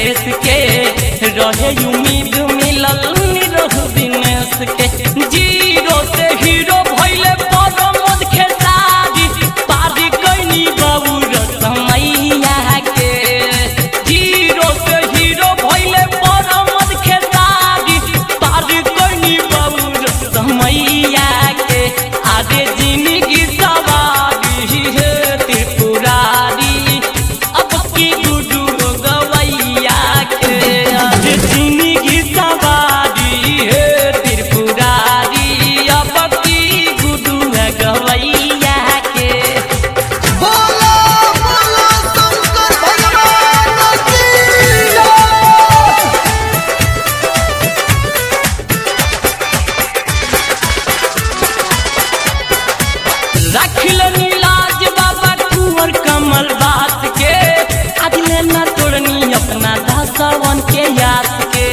राकेश के रहे उम्मीद मिलल निरहु दिनेश के जीरो से हीरो भइले परमोद खेसारी पारी कैनी बाबू रसमैया के जीरो से हीरो भइले परमोद खेसारी पारी कैनी बाबू रसमैया के आगे जिंदगी सवारी है त्रिपुरारी अब की गुडू गवैया के आगे जिंदगी सवारी है त्रिपुरारी अब की गुडू गवैया के बोलो बोलो शंकर भगवान की जय रखल नीलाज बाबा कुंवर कमल बात के आज लेना तोड़नी अपना दासवन के याद के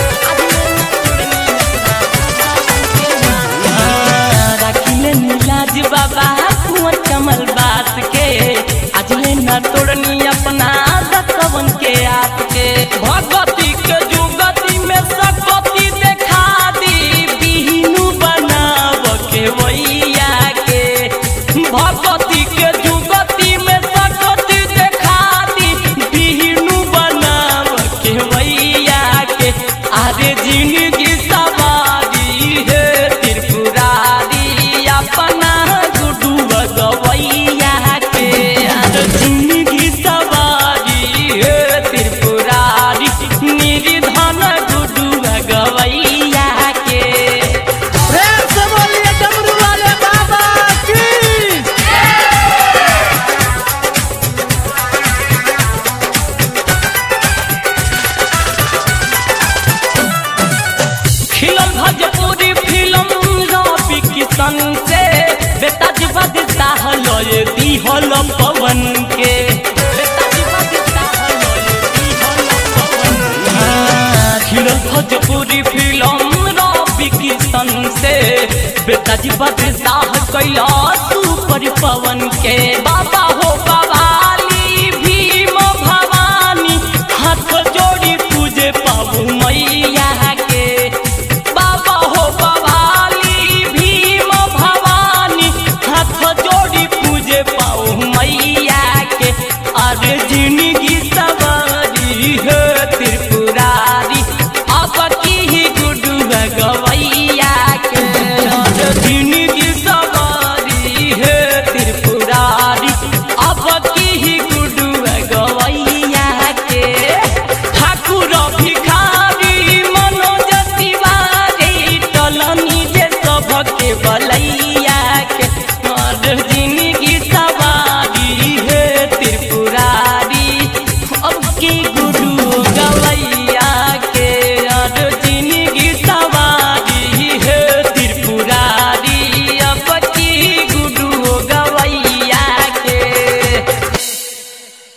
रखल नीलाज बाबा कुंवर कमल बात के आज लेना तोड़नी अपना दासवन के याद के भगवती के जुगती में सकती देखा दी बिहनु बनाव के वैया के भगवती के जुगती में सकती देखा दी बिहनु बनाव के वैया के आरे जिंदगी सवारी है त्रिपुरारी अपना गुडू गवैया के आरे जिंदगी सवारी है त्रिपुरारी निर्धन गुडू गवैया के प्रेम से बोलिए डमरू वाले बाबा की खिलल भोजपुरी फिल्म रवि किशन से बेटा जी बदता हलय दिहल पवन के बेटा जी बदता हलय दिहल पवन हाँ, खिलल भोजपुरी फिल्म रवि किशन से बेटा जी बदता कैला सुपर पवन के बाबा हो बाबा